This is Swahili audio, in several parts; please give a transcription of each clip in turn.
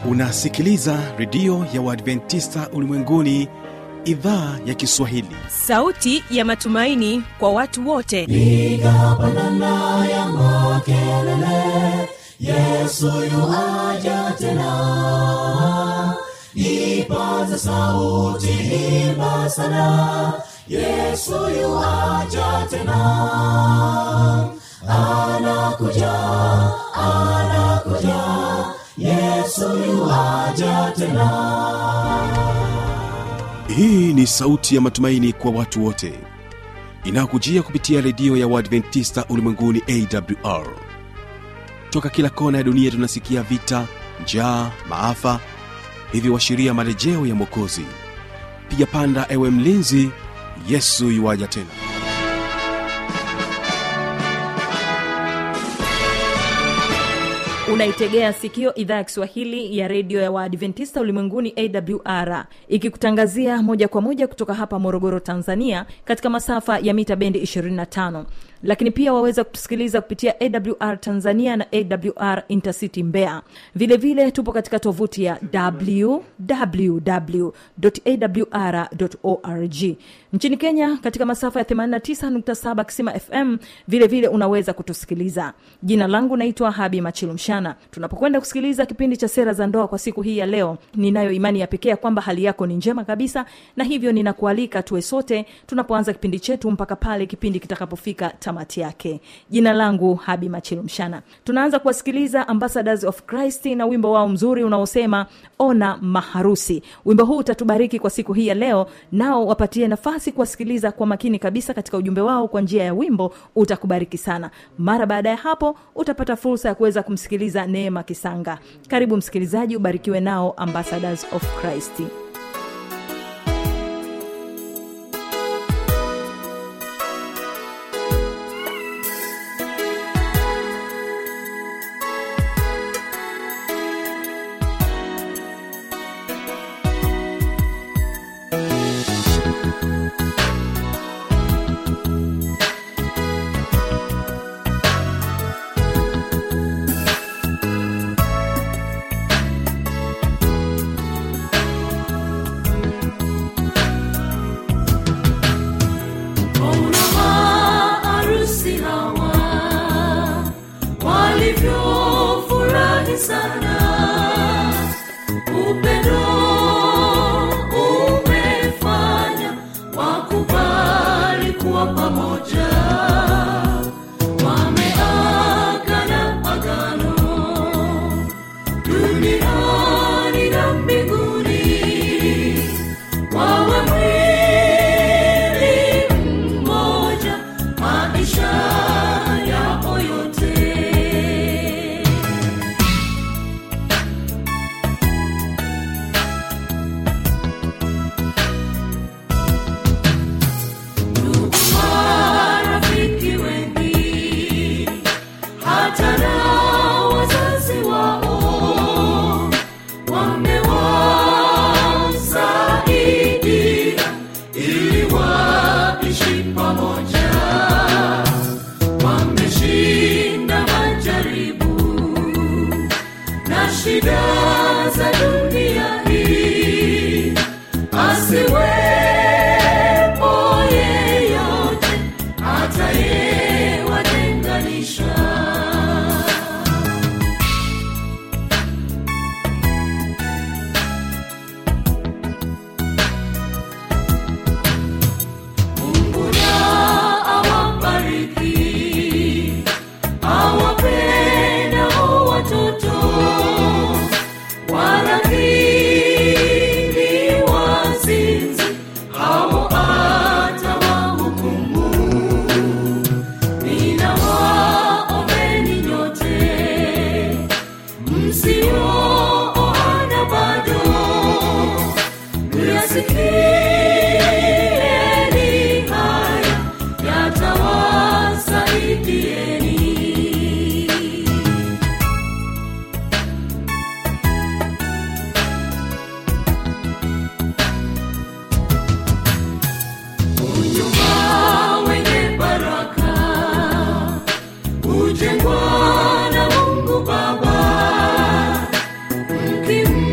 unasikiliza redio ya uadventista ulimwenguni idhaa ya kiswahili sauti ya matumaini kwa watu wote piga pandana ya makelele yesu yuaja tena ipaza sauti imba sana yesu yuaja tena anakuja anakuja yesu yuaja tena hii ni sauti ya matumaini kwa watu wote inayokujia kupitia redio ya uadventista ulimwenguni awr toka kila kona ya dunia tunasikia vita njaa maafa hivyo washiria marejeo ya mwokozi piga panda ewe mlinzi yesu yuwaja tena unaitegea sikio idhaa ya kiswahili ya redio ya waadventista ulimwenguni awr ikikutangazia moja kwa moja kutoka hapa morogoro tanzania katika masafa ya mita bendi 25 lakini pia waweza kutusikiliza kupitia awr tanzania na awr intercity mbea vile vile tupo katika tovuti ya www.awr.org nchini kenya katika masafa ya 89.7 kisima fm vile vile unaweza kutusikiliza jina langu naitwa habi machilumshana tunapokwenda kusikiliza kipindi cha sera za ndoa kwa siku hii ya leo ninayo imani ya pekee ya kwamba hali yako ni njema kabisa na hivyo ninakualika tuwe sote tunapoanza kipindi chetu mpaka pale kipindi kitakapofika tamati yake jina langu habi machilumshana tunaanza kuwasikiliza ambassadors of christ na wimbo wao mzuri unaosema ona maharusi wimbo huu utatubariki kwa siku hii ya leo nao wapatie nafasi kuwasikiliza kwa makini kabisa katika ujumbe wao kwa njia ya wimbo utakubariki sana mara baada ya hapo utapata fursa ya kuweza kumsikiliza neema kisanga karibu msikilizaji ubarikiwe nao ambassadors of christ Ona maarusi hawa walivyofurahi sana, upendo umefanya wakubali kuwa pamoja, wameagana agano duniani na mbinguni wawe mwili mmoja maisha yao yote ndugu marafiki wengi hata na wazazi wao wamewasaidia ili waishi pamoja wameshinda majaribu na shida za dunia hii asiwepo yeyote atayewatenganisha Mungu na awabariki, awapenda watoto walakini wazinzi hao atawahukumu. Ninawaombeni nyote msiooana bado Yasikieni haya yatawasaidieni. Unyumba wenye baraka hujengwa na Mungu Baba mkimcha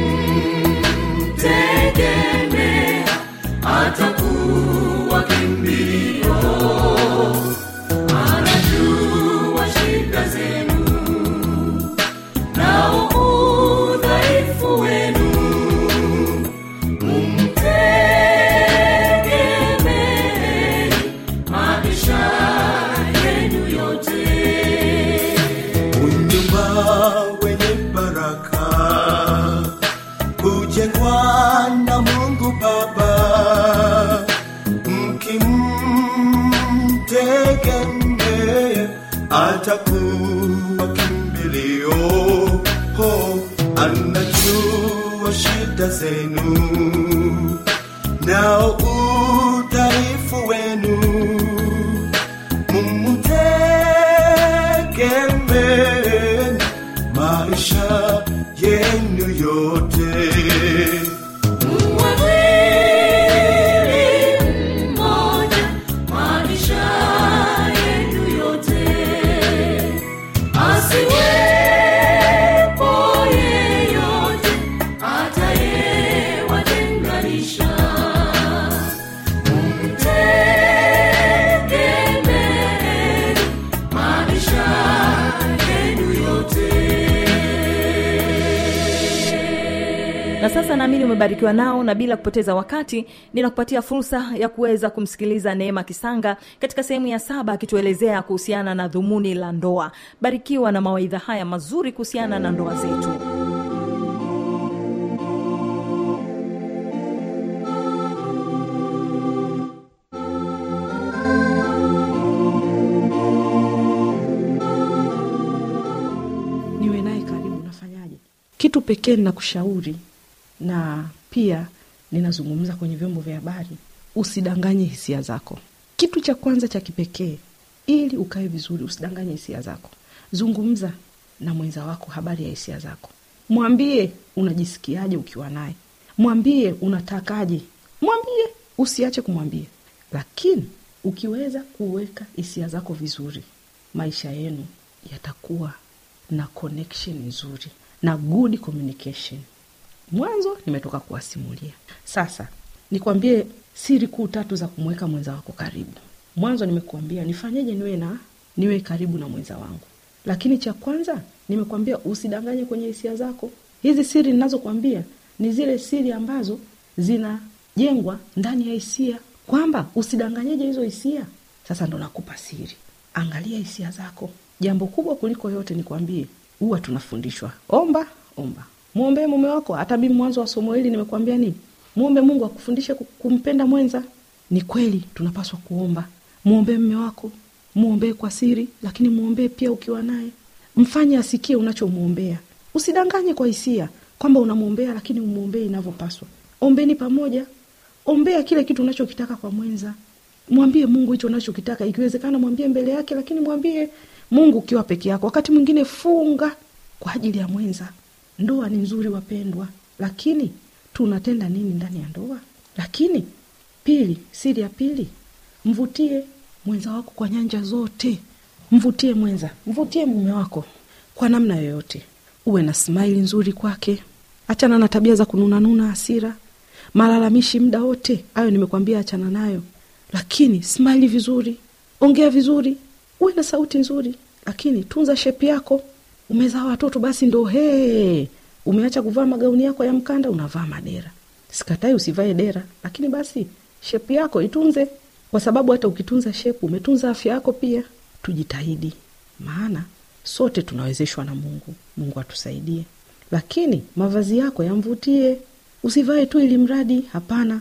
mtegemee atakuwa kimbilio ho anajua shida zenu nao udhaifu wenu mumtegemee maisha yenu yote mwili mmoja maisha yenu yote asiwepo yeyote atayewatenganisha mtegemeeni maisha yenu yote na sasa naamini umebarikiwa nao na bila kupoteza wakati ninakupatia fursa ya kuweza kumsikiliza neema kisanga katika sehemu ya saba akituelezea kuhusiana na dhumuni la ndoa barikiwa na mawaidha haya mazuri kuhusiana na ndoa zetu niwe naye karibu nafanyaje kitu pekee ninakushauri na pia ninazungumza kwenye vyombo vya habari usidanganye hisia zako kitu cha kwanza cha kipekee ili ukae vizuri usidanganye hisia zako zungumza na mwenza wako habari ya hisia zako mwambie unajisikiaje ukiwa naye mwambie unatakaje mwambie usiache kumwambia lakini ukiweza kuweka hisia zako vizuri maisha yenu yatakuwa na connection nzuri na good communication mwanzo nimetoka kuwasimulia sasa nikwambie siri kuu tatu za kumweka mwenza wako karibu mwanzo nimekuambia nifanyeje niwe na niwe karibu na mwenza wangu lakini cha kwanza nimekwambia usidanganye kwenye hisia zako hizi siri ninazokwambia ni zile siri ambazo zinajengwa ndani ya hisia kwamba usidanganyeje hizo hisia sasa ndo nakupa siri angalia hisia zako jambo kubwa kuliko yote nikwambie huwa tunafundishwa omba omba mwombee mume wako hata mimi mwanzo wa somo hili nimekwambia nini mwombe mungu akufundishe ku- kumpenda mwenza ni kweli tunapaswa kuomba mwombee mme wako mwombee kwa siri lakini mwombee pia ukiwa naye mfanye asikie unachomwombea usidanganye kwa hisia kwamba unamwombea lakini umwombee inavyopaswa ombeni pamoja ombea kile kitu unachokitaka kwa mwenza mwambie mungu hicho unachokitaka ikiwezekana mwambie mbele yake lakini mwambie mungu ukiwa peke yako wakati mwingine funga kwa ajili ya mwenza ndoa ni nzuri wapendwa lakini tunatenda nini ndani ya ndoa lakini pili siri ya pili mvutie mwenza wako kwa nyanja zote mvutie mwenza mvutie mume wako kwa namna yoyote uwe na smaili nzuri kwake achana na tabia za kununanuna hasira malalamishi muda wote hayo nimekwambia achana nayo lakini smaili vizuri ongea vizuri uwe na sauti nzuri lakini tunza shepi yako umezaa watoto basi ndo hee umeacha kuvaa magauni yako ya mkanda unavaa madera sikatai usivae dera lakini basi shepu yako itunze kwa sababu hata ukitunza shepu umetunza afya yako pia tujitahidi maana sote tunawezeshwa na mungu mungu atusaidie lakini mavazi yako yamvutie usivae tu ili mradi hapana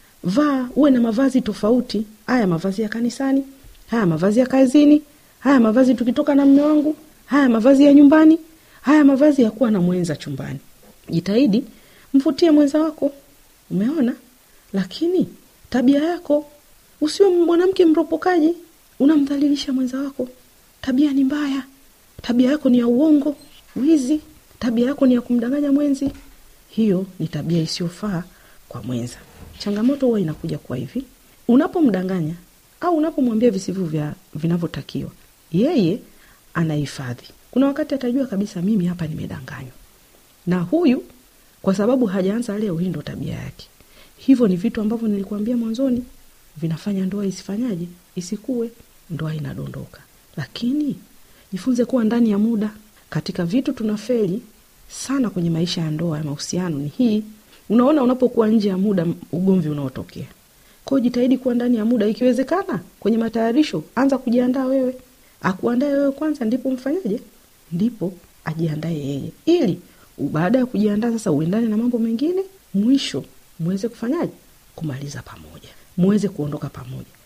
vaa uwe na mavazi tofauti haya mavazi ya kanisani haya mavazi ya kazini haya mavazi tukitoka na mme wangu haya mavazi ya nyumbani haya mavazi ya kuwa na mwenza chumbani jitahidi mvutie mwenza wako umeona lakini tabia yako usiwe mwanamke mropokaji unamdhalilisha mwenza wako tabia ni mbaya tabia yako ni ya uongo wizi tabia yako ni ya kumdanganya mwenzi hiyo ni tabia isiyofaa kwa mwenza changamoto huwa inakuja kwa hivi unapomdanganya au unapomwambia visivyo vya vinavyotakiwa yeye anahifadhi kuna wakati atajua kabisa mimi hapa nimedanganywa na huyu kwa sababu hajaanza leo hii ndo tabia yake hivyo ni vitu ambavyo nilikuambia mwanzoni vinafanya ndoa isifanyaje isikue ndoa inadondoka lakini jifunze kuwa ndani ya muda katika vitu tunafeli sana kwenye maisha ya ndoa ya mahusiano ni hii unaona unapokuwa nje ya muda ugomvi unaotokea kwao jitahidi kuwa ndani ya muda ikiwezekana kwenye matayarisho anza kujiandaa wewe akuandae wewe kwanza ndipo mfanyaje ndipo ajiandae yeye ili baada ya kujiandaa sasa uendane na mambo mengine mwisho muweze kufanyaje kumaliza pamoja muweze kuondoka pamoja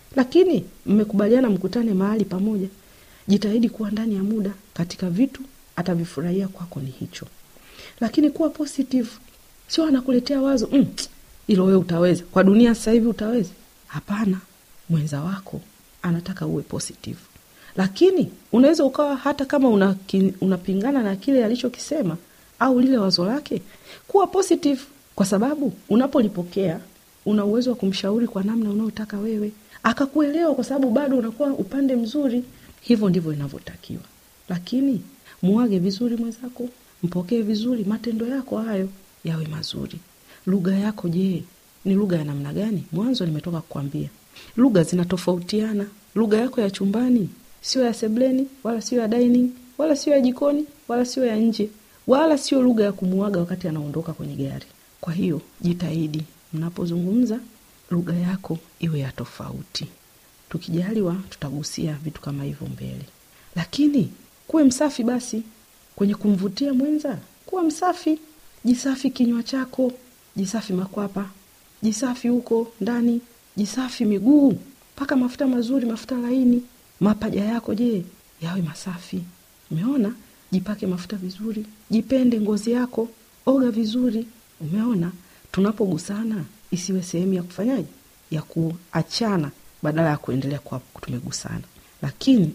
lakini mmekubaliana mkutane mahali pamoja jitahidi kuwa ndani ya muda katika vitu atavifurahia kwako ni hicho lakini kuwa positive sio anakuletea wazo mm, ilo wewe utaweza kwa dunia sasa hivi utaweza hapana mwenza wako anataka uwe positive lakini unaweza ukawa hata kama una, unapingana na kile alichokisema au lile wazo lake kuwa positive kwa sababu unapolipokea una uwezo wa kumshauri kwa namna unayotaka wewe akakuelewa kwa sababu bado unakuwa upande mzuri hivyo ndivyo inavyotakiwa lakini muage vizuri mwenzako mpokee vizuri matendo yako hayo yawe mazuri lugha yako je ni lugha ya namna gani mwanzo nimetoka kukwambia lugha zinatofautiana lugha yako ya chumbani sio ya sebleni wala sio ya dining wala sio ya jikoni wala sio ya nje wala sio lugha ya kumuaga wakati anaondoka kwenye gari kwa hiyo jitahidi mnapozungumza lugha yako iwe ya tofauti tukijaliwa tutagusia vitu kama hivyo mbele lakini kuwe msafi basi kwenye kumvutia mwenza kuwa msafi jisafi kinywa chako jisafi makwapa jisafi huko ndani jisafi miguu mpaka mafuta mazuri mafuta laini mapaja yako je yawe masafi umeona jipake mafuta vizuri jipende ngozi yako oga vizuri umeona tunapogusana isiwe sehemu ya kufanyaje ya kuachana badala ya kuendelea kuwa tumegusana lakini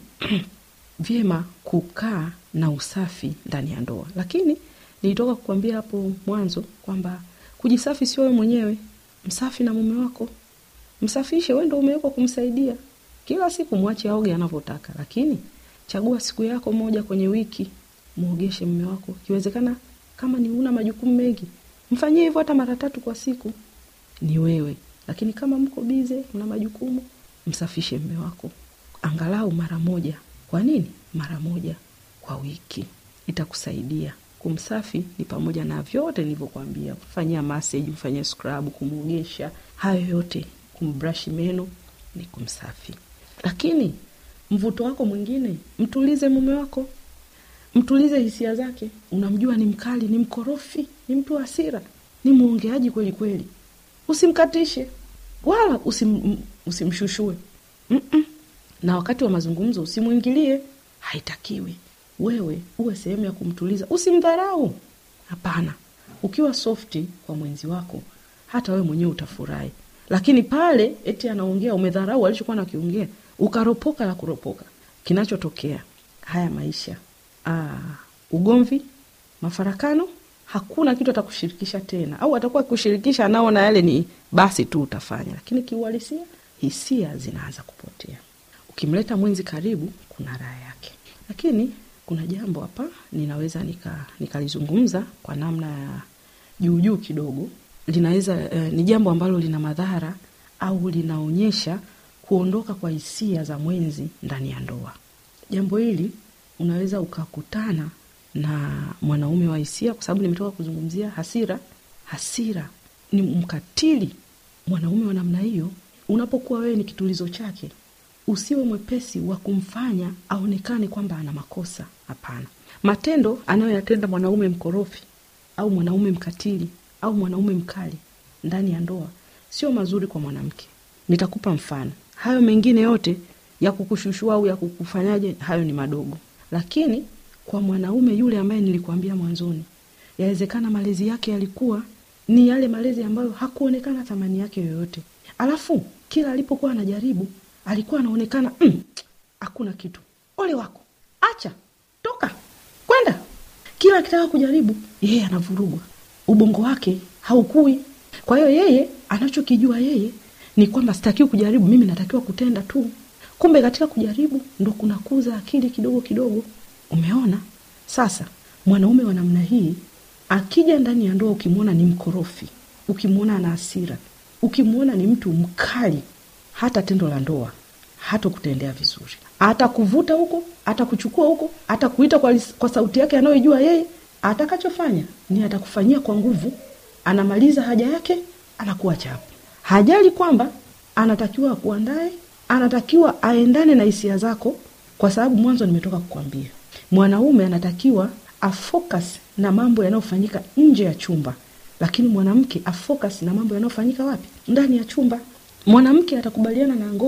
vyema kukaa na usafi ndani ya ndoa lakini nilitoka kukwambia hapo mwanzo kwamba kujisafi sio wewe mwenyewe msafi na mume wako msafishe we ndo umewekwa kumsaidia kila siku mwache aoge anavyotaka lakini chagua siku yako moja kwenye wiki mwogeshe mme wako ikiwezekana kama ni una majukumu mengi mfanyie hivyo hata mara tatu kwa siku ni wewe lakini kama mko bize una majukumu msafishe mme wako angalau mara moja kwa nini mara moja kwa wiki itakusaidia kumsafi ni pamoja na vyote nilivyokwambia kufanyia massage mfanyia scrub kumwogesha hayo yote kumbrashi meno ni kumsafi lakini mvuto wako mwingine mtulize mume wako mtulize hisia zake unamjua ni mkali ni mkorofi ni mtu hasira ni mwongeaji kweli kweli usimkatishe wala usim, usimshushue Mm-mm. na wakati wa mazungumzo usimwingilie haitakiwi wewe uwe sehemu ya kumtuliza usimdharau hapana ukiwa softi kwa mwenzi wako hata wewe mwenyewe utafurahi lakini pale eti anaongea umedharau alichokuwa nakiongea ukaropoka la kuropoka kinachotokea haya maisha Aa, ugomvi mafarakano hakuna kitu atakushirikisha tena au atakuwa kushirikisha anaona yale ni basi tu utafanya lakini kiuhalisia hisia zinaanza kupotea ukimleta mwenzi karibu kuna raha yake lakini kuna jambo hapa ninaweza nika nikalizungumza kwa namna ya juujuu kidogo linaweza eh, ni jambo ambalo lina madhara au linaonyesha kuondoka kwa hisia za mwenzi ndani ya ndoa jambo hili unaweza ukakutana na mwanaume wa hisia kwa sababu nimetoka kuzungumzia hasira hasira ni mkatili mwanaume wa namna hiyo unapokuwa wewe ni kitulizo chake usiwe mwepesi wa kumfanya aonekane kwamba ana makosa hapana matendo anayoyatenda mwanaume mkorofi au mwanaume mkatili au mwanaume mkali ndani ya ndoa sio mazuri kwa mwanamke nitakupa mfano hayo mengine yote ya kukushushua au ya kukufanyaje hayo ni madogo lakini kwa mwanaume yule ambaye nilikuambia mwanzoni yawezekana malezi yake yalikuwa ni yale malezi ambayo hakuonekana thamani yake yoyote alafu kila alipokuwa anajaribu alikuwa anaonekana hakuna mm, kitu ole wako acha toka kwenda kila akitaka kujaribu yeye anavurugwa ubongo wake haukui kwa hiyo yeye anachokijua yeye ni kwamba sitakiwi kujaribu mimi natakiwa kutenda tu kumbe katika kujaribu ndo kunakuza akili kidogo kidogo umeona sasa mwanaume wa namna hii akija ndani ya ndoa ukimwona ni mkorofi ukimwona ana hasira ukimwona ni mtu mkali hata tendo la ndoa hata kutendea vizuri hata kuvuta huko hata kuchukua huko hata kuita kwa, kwa sauti yake anayoijua yeye atakachofanya ni atakufanyia kwa nguvu anamaliza haja yake anakuwa chapu hajali kwamba anatakiwa akuandae anatakiwa aendane na hisia zako kwa sababu mwanzo nimetoka kukwambia mwanaume anatakiwa afocus na mambo yanayofanyika nje ya chumba lakini mwanamke afocus na mambo yanayofanyika wapi ndani ya chumba mwanamke atakubaliana na ngono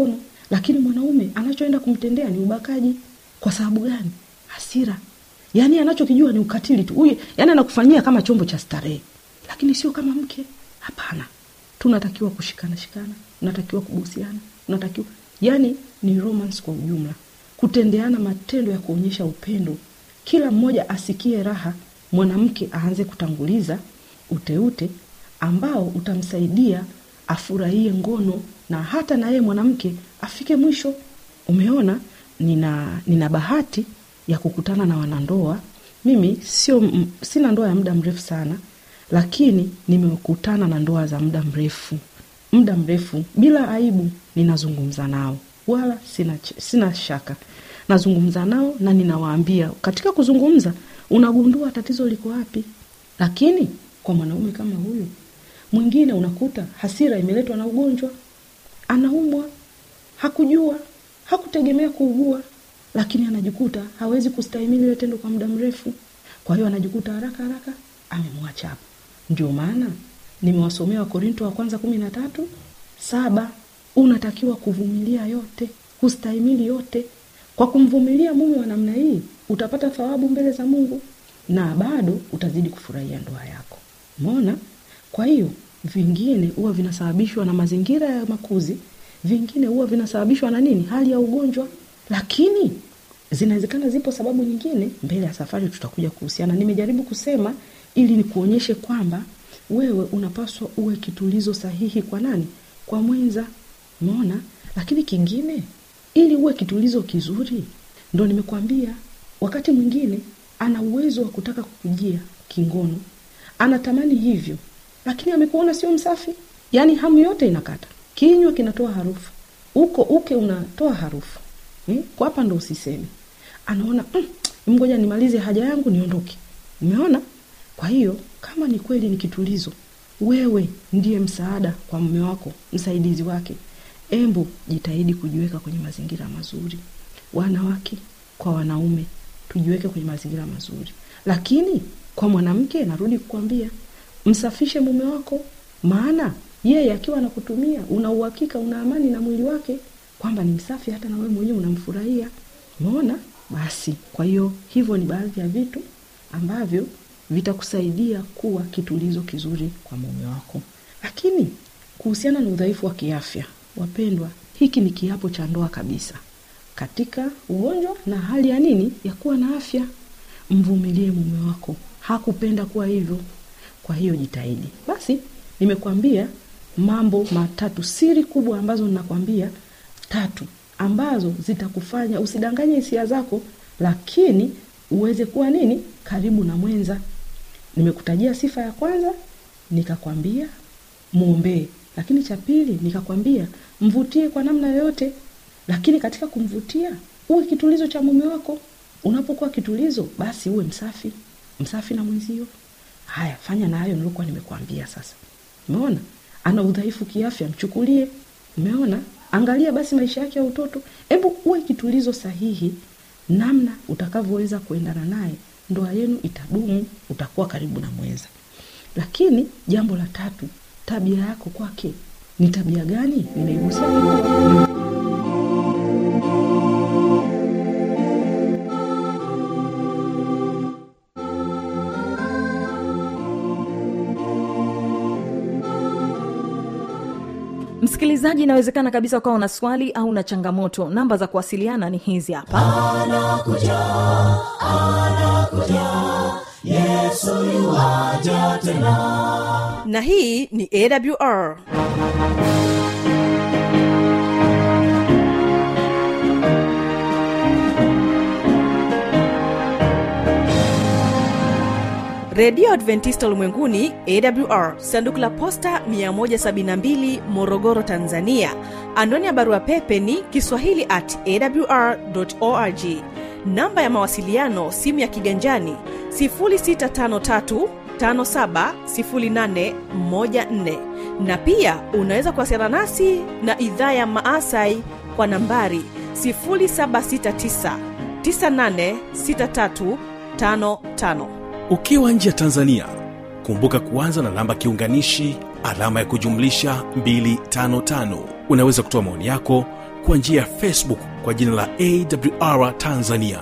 lakini mwanaume anachoenda kumtendea ni ubakaji kwa sababu gani hasira yaani anachokijua ni ukatili tu huyu yaani anakufanyia kama chombo cha starehe lakini sio kama mke hapana tunatakiwa kushikana shikana unatakiwa kubusiana unatakiwa yaani ni romance kwa ujumla kutendeana matendo ya kuonyesha upendo kila mmoja asikie raha mwanamke aanze kutanguliza uteute ambao utamsaidia afurahie ngono na hata na yeye mwanamke afike mwisho umeona nina nina bahati ya kukutana na wanandoa mimi sio m- sina ndoa ya muda mrefu sana lakini nimekutana na ndoa za muda mrefu muda mrefu bila aibu ninazungumza nao wala sina, ch- sina shaka nazungumza nao na ninawaambia katika kuzungumza unagundua tatizo liko wapi lakini kwa mwanaume kama huyu mwingine unakuta hasira imeletwa na ugonjwa anaumwa hakujua hakutegemea kuugua lakini anajikuta hawezi kustahimili ile tendo kwa muda mrefu kwa hiyo anajikuta haraka haraka amemwacha hapo ndio maana nimewasomea wakorinto wa kwanza kumi na tatu saba unatakiwa kuvumilia yote kustahimili yote kwa kumvumilia mume wa namna hii utapata thawabu mbele za mungu na bado utazidi kufurahia ndoa yako umeona kwa hiyo vingine huwa vinasababishwa na mazingira ya makuzi vingine huwa vinasababishwa na nini hali ya ugonjwa lakini zinawezekana zipo sababu nyingine mbele ya safari tutakuja kuhusiana nimejaribu kusema ili nikuonyeshe kwamba wewe unapaswa uwe kitulizo sahihi kwa nani kwa mwenza umeona lakini kingine ili uwe kitulizo kizuri ndo nimekwambia wakati mwingine ana uwezo wa kutaka kukujia kingono anatamani hivyo lakini amekuona sio msafi yaani hamu yote inakata kinywa kinatoa harufu uko uke unatoa harufu eh? kwa hapa ndo usiseme anaona mm, mgoja nimalize haja yangu niondoke umeona kwa hiyo kama ni kweli ni kitulizo wewe ndiye msaada kwa mume wako msaidizi wake embu jitahidi kujiweka kwenye mazingira mazuri wanawake kwa wanaume tujiweke kwenye mazingira mazuri lakini kwa mwanamke narudi kukwambia msafishe mume wako maana yeye akiwa anakutumia una uhakika una amani na mwili wake kwamba ni msafi hata na wewe mwenyewe unamfurahia umeona basi kwa hiyo hivyo ni baadhi ya vitu ambavyo vitakusaidia kuwa kitulizo kizuri kwa mume wako lakini kuhusiana na udhaifu wa kiafya wapendwa hiki ni kiapo cha ndoa kabisa katika ugonjwa na hali ya nini ya kuwa na afya mvumilie mume wako hakupenda kuwa hivyo kwa hiyo jitahidi basi nimekwambia mambo matatu siri kubwa ambazo ninakwambia tatu ambazo zitakufanya usidanganye hisia zako lakini uweze kuwa nini karibu na mwenza nimekutajia sifa ya kwanza nikakwambia mwombee lakini cha pili nikakwambia mvutie kwa namna yoyote lakini katika kumvutia uwe kitulizo cha mume wako unapokuwa kitulizo basi uwe msafi msafi na mwenzio haya fanya na hayo nilikuwa nimekwambia sasa umeona ana udhaifu kiafya mchukulie umeona angalia basi maisha yake ya utoto hebu uwe kitulizo sahihi namna utakavyoweza kuendana naye ndoa yenu itadumu utakuwa karibu na mwenza lakini jambo la tatu tabia yako kwake ni tabia gani nimeigusia kidogo. msikilizaji inawezekana kabisa ukawa una swali au na changamoto namba za kuwasiliana ni hizi hapa na hii ni awr redio adventista ulimwenguni awr sanduku la posta 172 morogoro tanzania anwani ya barua pepe ni kiswahili at awr org namba ya mawasiliano simu ya kiganjani 653 570814 na pia unaweza kuwasiliana nasi na idhaa ya maasai kwa nambari 769 986355 ukiwa nje ya tanzania kumbuka kuanza na namba kiunganishi alama ya kujumlisha 255 unaweza kutoa maoni yako kwa njia ya facebook kwa jina la awr tanzania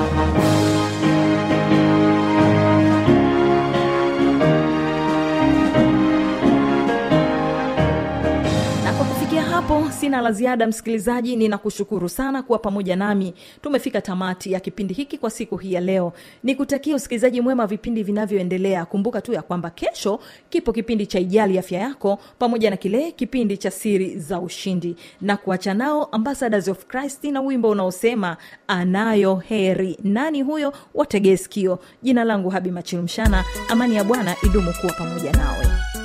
na kwa kufikia hapo sina la ziada msikilizaji ninakushukuru sana kuwa pamoja nami tumefika tamati ya kipindi hiki kwa siku hii ya leo nikutakia usikilizaji mwema wa vipindi vinavyoendelea kumbuka tu ya kwamba kesho kipo kipindi cha ijali afya yako pamoja na kile kipindi cha siri za ushindi na kuacha nao ambassadors of christ na wimbo unaosema anayo heri nani huyo wategee sikio jina langu habi machilumshana amani ya bwana idumu kuwa pamoja nawe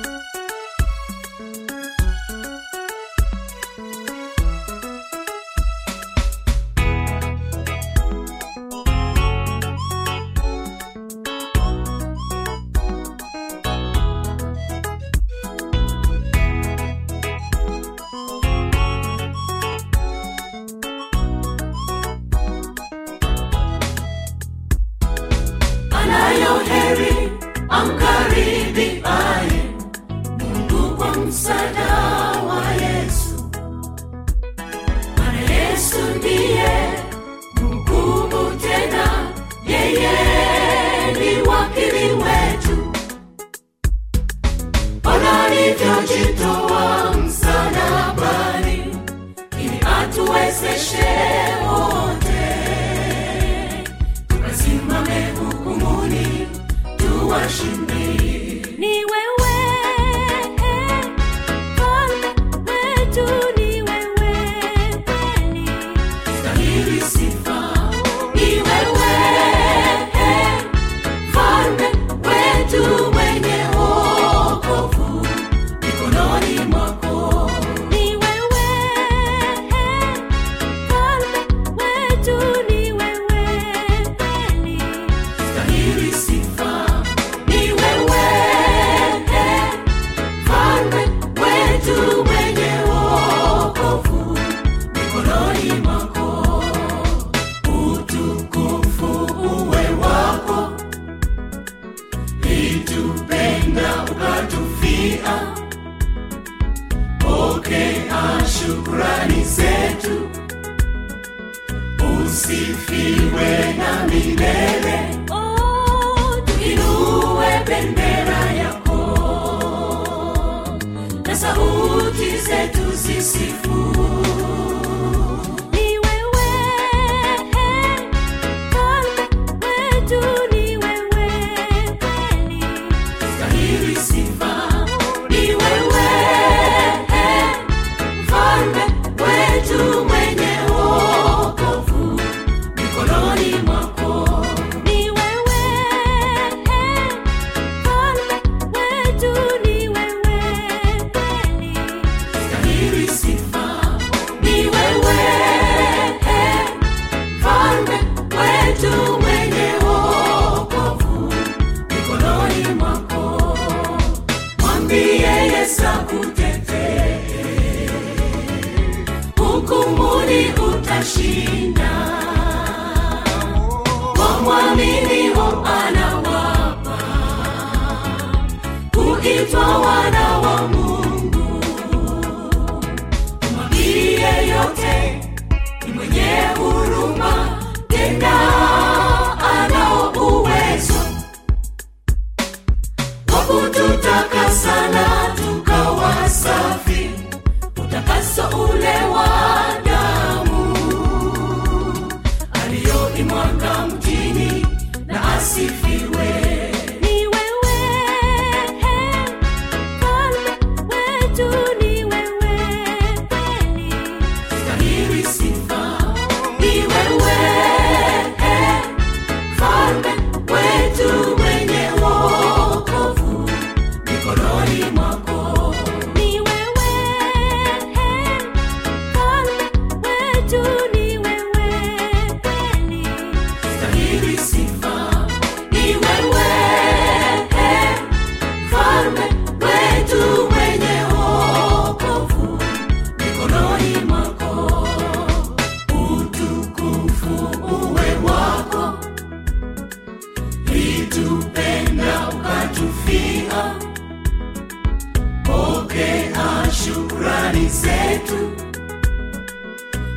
anayo heri amkaribiaye mungu kwa msada wa yesu maana yesu ndiye mhukumu tena yeye ni wakili wetu ona alivyojitoa msalabani ili atuwezeshe wote tukasimame hukumuni tuwashindi Ni wewe, Mfalme wetu, ni wewe kweli. stahili sifa ni wewe mfalme wetu mwenye wokovu mikononi mwako Ni wewe, Mfalme wetu, ni wewe kweli. stahili sifa ni wewe mfalme wetu mwenye wokovu mikononi mwako utukufu uwe wako litupenda ukatufia pokea shukrani zetu usifiwe na milele Oh, tuinue bendera yako na sauti zetu zisifu ni wewe, Mfalme wetu, ni wewe kweli. stahili sifa ni wewe mfalme wetu mwenye wokovu mikononi mwako Ni wewe, Mfalme wetu, ni wewe kweli. stahili sifa ni wewe mfalme wetu mwenye wokovu mikononi mwako mwambie yesu akutetee hukumuni utashinda wamwaminio anawapa kuitwa wana wa mungu mwambie yote ni mwenye huruma tena anao uwezo wa kututaka sana tukawa safi utakaso ule wa damu aliyoimwaga mjini na asifiwe Ni wewe, Mfalme wetu, ni wewe kweli. stahili sifa ni wewe mfalme wetu mwenye wokovu mikononi mwako Ni wewe, Mfalme wetu, ni wewe kweli. stahili sifa ni wewe mfalme wetu mwenye wokovu mikononi mwako utukufu uwe wako litupenda ukatufia pokea shukrani zetu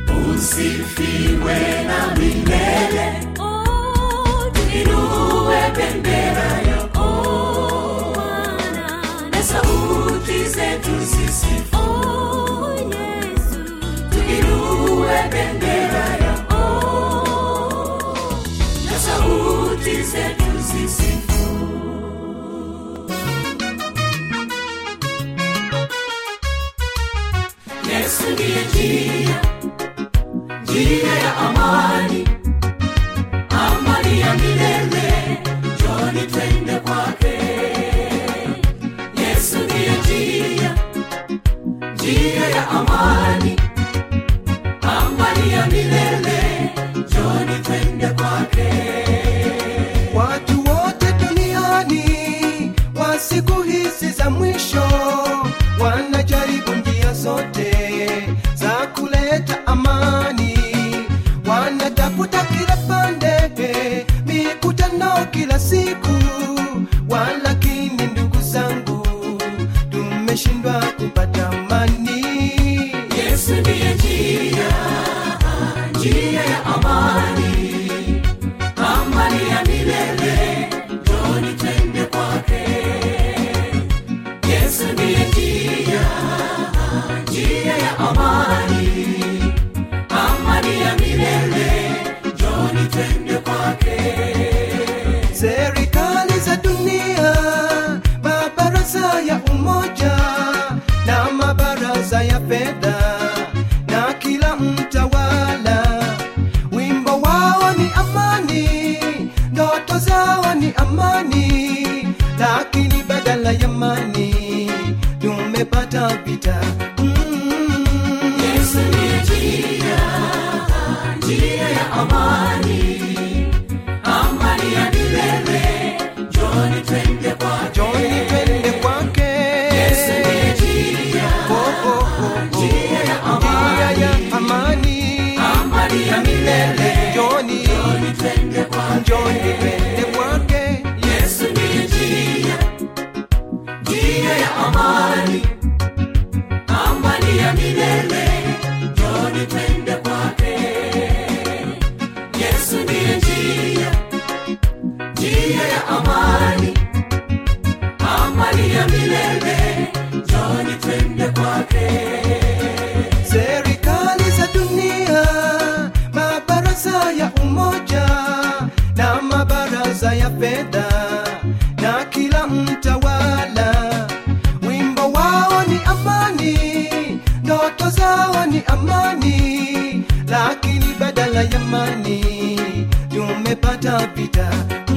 isifiwe na milele Oh, inue bendera yako Bwana. na sauti zetu zisifu Oh, Yesu. tuinue bendera yako na sauti zetu zisifu yesu ndiye njia njia ya amani amani ya milele joni twende kwake yesu ndiye njia njia ya amani amani ya milele joni twende kwake watu wote duniani wa siku hizi za mwisho wanajaribu njia zote za kuleta amani wanatafuta kila pande mikutano kila siku walakini ndugu zangu tumeshindwa kupata amani yesu ndiye njia njia ya amani amani ya milele joni twende kwake yesu ndiye njia njia ya amani amani ya milele joni twende kwake serikali za dunia mabaraza ya umoja na mabaraza ya fedha na kila mtawala wimbo wao ni amani ndoto zao ni amani lakini badala ya amani tumepata vita mm. yesu ndiye njia njia ya amani amani ya milele joni twende kwake joni twende kwake yesu ndiye njia Oh, oh, oh, oh. njia ya Njia ya amani amani ya milele joni joni twende kwake joni twende kwake yesu ndiye njia njia ya amani amani ya milele joni twende kwake yesu ndiye njia njia ya amani amani ya milele joni twende kwake serikali za dunia mabaraza ya umoja na mabaraza ya fedha na kila mtawala wimbo wao ni amani ndoto zao ni amani lakini badala ya amani tumepata vita